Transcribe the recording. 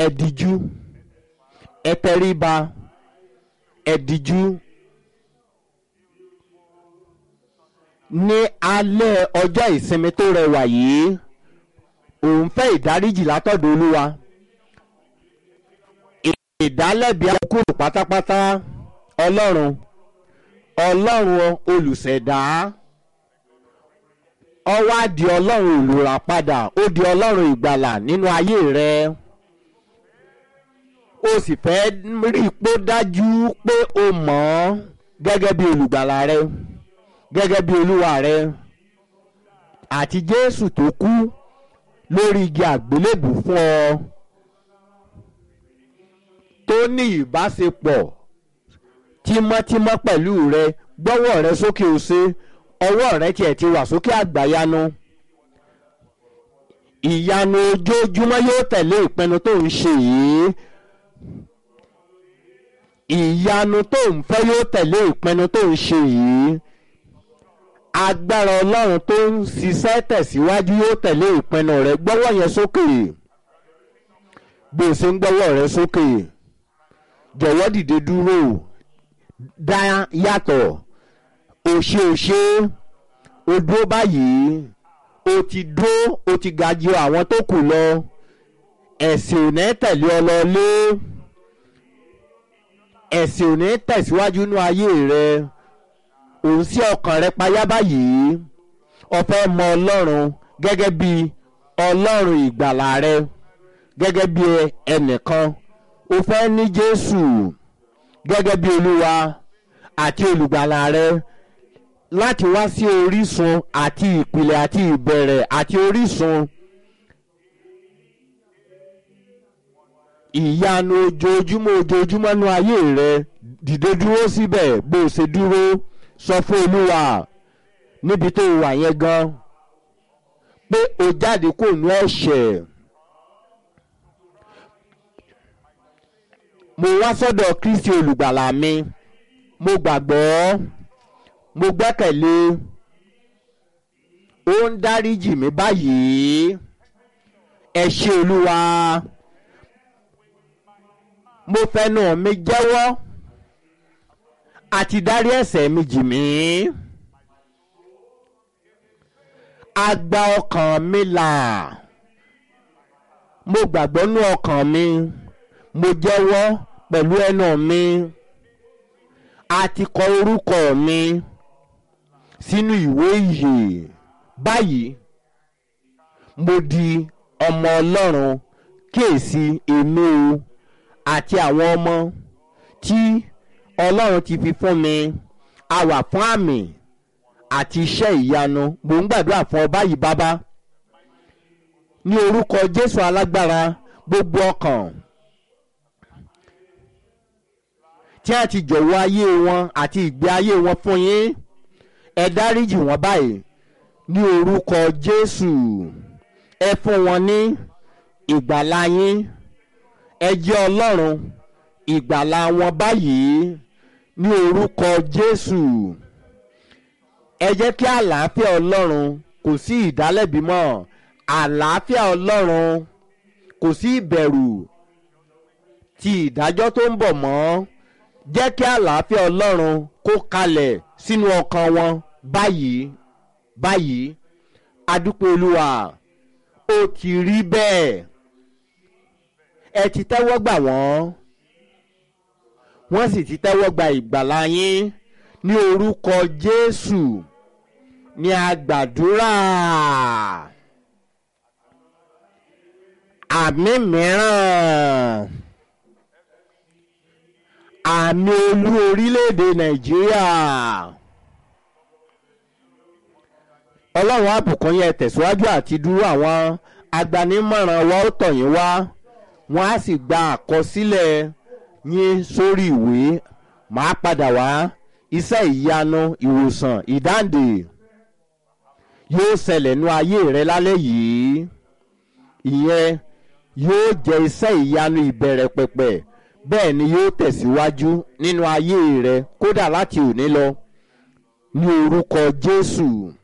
ẹ dijú ẹ tẹríba ẹ dijú ní alẹ́ ọjọ́ ìsinmi tó rẹwà yìí òun fẹ́ ìdáríjì látọ̀dọ̀ olúwa ìdálẹ́bi akúrò pátápátá ọlọ́run ọlọ́run olùṣẹ̀dá ó wá di ọlọ́run olùràpadà ó di ọlọ́run ìgbàlà nínú ayé rẹ o sì fẹ́ rí i pé dájú pé o mọ̀ ọ́ gẹ́gẹ́ bí olùgbàlà rẹ gẹ́gẹ́ bí olúwa rẹ àti jésù tó kú lórí igi àgbélébù fún ọ tó ní ìbáṣepọ̀ tímọ́tímọ́ pẹ̀lú rẹ gbọ́wọ́ rẹ sókè òsè ọwọ́ rẹ tiẹ̀ ti wà sókè àgbàyanu ìyanu ojoojúmọ́ yóò tẹ̀lé ìpinnu tó ń ṣe yìí ìyanu tó ń fẹ́ yóò tẹ̀lé ìpinnu tó ń ṣe yìí agbára ọlọ́run tó ń ṣiṣẹ́ tẹ̀síwájú yóò tẹ̀lé ìpinnu rẹ gbọ́wọ́ yẹn sókè bí o ṣe ń gbọ́wọ́ rẹ sókè jọ̀wọ́ dìde dúró dá yàtọ̀ òṣè òṣè o dúró báyìí o ti dúró o ti ga ju àwọn tó kù lọ ẹ̀sìn ò ní tẹ̀lé ọ lọ lé ẹ̀sìn ò ní tẹ̀síwájú nínú ayé rẹ òun sí ọkàn rẹ payá báyìí o fẹ́ mọ ọlọ́run gẹ́gẹ́ bí ọlọ́run ìgbàlà rẹ gẹ́gẹ́ bí ẹnìkan o fẹ́ ní jésù gẹ́gẹ́ bí olúwa àti olùgbàlà rẹ láti wá sí orísun àti ìpìlẹ̀ àti ìbẹ̀rẹ̀ àti orísun ìyanu ojoojúmọ́ ojoojúmọ́ nú ayé rẹ dìde dúró síbẹ̀ bó o ṣe dúró sọ fún olúwa níbi tó wà yẹn gan pé o jáde kó nú ẹ̀ṣẹ̀. mo wá sọ́dọ̀ kristi olùgbàlà mi mo gbàgbọ́ mo gbẹ́kẹ̀lé ó ń dáríjì mí báyìí ẹ ṣé olúwa mo fẹnu mi jẹ́wọ́ àti dárí ẹ̀ṣẹ̀ mi jì mí a gba ọkàn mi là mo gbàgbọ́ nú ọkàn mi mo jẹ́wọ́ pẹ̀lú ẹnu mi a ti kọ orúkọ mi sínú ìwé ìyè báyìí mo di ọmọ ọlọ́run kíyèsí èmi o àti àwọn ọmọ tí ọlọ́run ti fi fún mi a wà fún àmì àti iṣẹ́ ìyanu mò ń gbàdúrà fún ọ báyìí bàbá ní orúkọ jésù alágbára gbogbo ọkàn tí a ti jọ̀wọ́ ayé wọn àti ìgbé ayé wọn fún yín ẹ dáríjì wọn báyìí ní orúkọ jésù ẹ fún wọn ní ìgbàlá yín ẹ jẹ́ ọlọ́run ìgbàlá wọn báyìí ní orúkọ jésù ẹ jẹ́ kí àlàáfíà ọlọ́run kò sí ìdálẹ́bi mọ́ àlàáfíà ọlọ́run kò sí ìbẹ̀rù ti ìdájọ́ tó ń bọ̀ mọ́ jẹ́ kí àlàáfíà ọlọ́run kó kalẹ̀ sínú ọkàn wọn báyìí báyìí adúpẹ́ olúwa ó ti rí bẹ́ẹ̀ ẹ ti tẹ́wọ́ gbà wọ́n wọ́n sì ti tẹ́wọ́ gba ìgbàlá yín ní orúkọ jésù ní àgbàdúrà àmì mìíràn àmì olú orílẹ̀-èdè nàìjíríà ọlọ́run àbùkún yẹn tẹ̀síwájú àti dúró àwọn agbanimọ̀ràn wa ó tọ̀ yín wá wọ́n á sì gba àkọsílẹ̀ yín sórí ìwé màá padà wá iṣẹ́ ìyanu ìwòsàn ìdáǹdè yóò ṣẹlẹ̀ nú ayé rẹ lálẹ́ yìí ìyẹn yóò jẹ́ iṣẹ́ ìyanu ìbẹ̀rẹ̀ pẹ̀pẹ̀ bẹ́ẹ̀ ni yóò tẹ̀síwájú nínú ayé rẹ kódà láti òní lọ ní orúkọ jésù.